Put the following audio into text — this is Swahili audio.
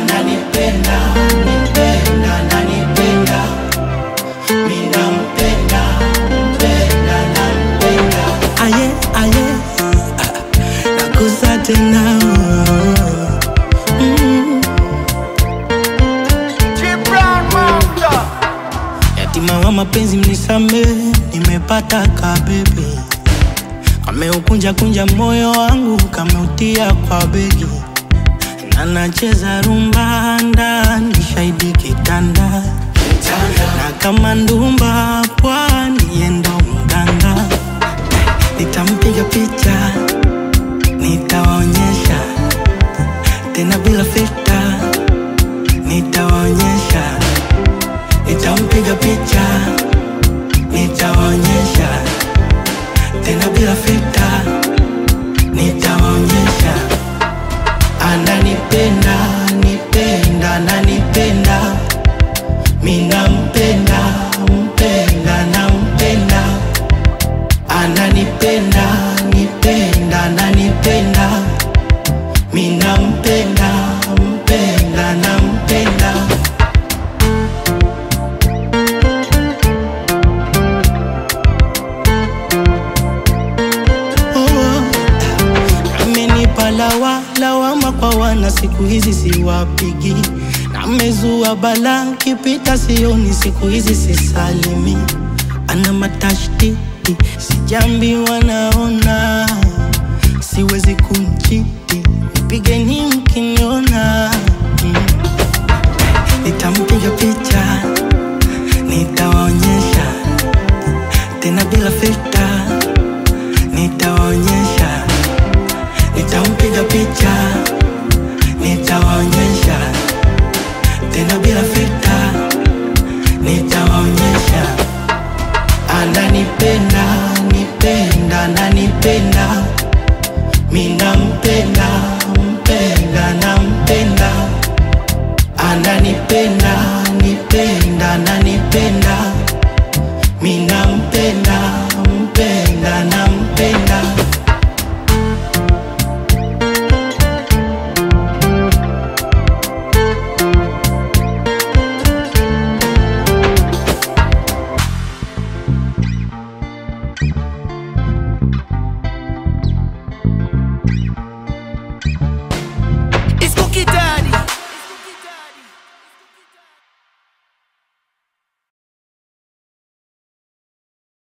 ananipenda nipenda ananipenda minampenda mpenda nampenda aye aye nakusa tena mm. Yatima wa mapenzi mnisame, nimepata kabebi kameukunja kunja moyo wangu kameutia kwa begi na nacheza rumba ndani shahidi kitanda na kama ndumba pwani yendo mganga nitampiga picha nitawaonyesha tena bila filta nitawaonyesha nitampiga picha nitawaonyesha tena bila filta nitawaonyesha ananipenda nipenda ananipenda minampenda mpenda nampenda ananipenda nipenda ananipenda minampenda mpenda nampenda oh. amenipa lawa lawama kwa wana siku hizi siwapigi namezua bala kipita sioni siku hizi sisalimi ana matashtiti sijambi wanaona siwezi kumchiti pigeni mkiniona mm. nitampiga picha nitawaonyesha tena bila filta nitawaonyesha nitampiga picha nitawaonyesha tena bila filta nitawaonyesha ananipenda nipenda ananipenda minampenda mpenda nampenda ananipenda nipenda ananipenda minampenda mpenda nampenda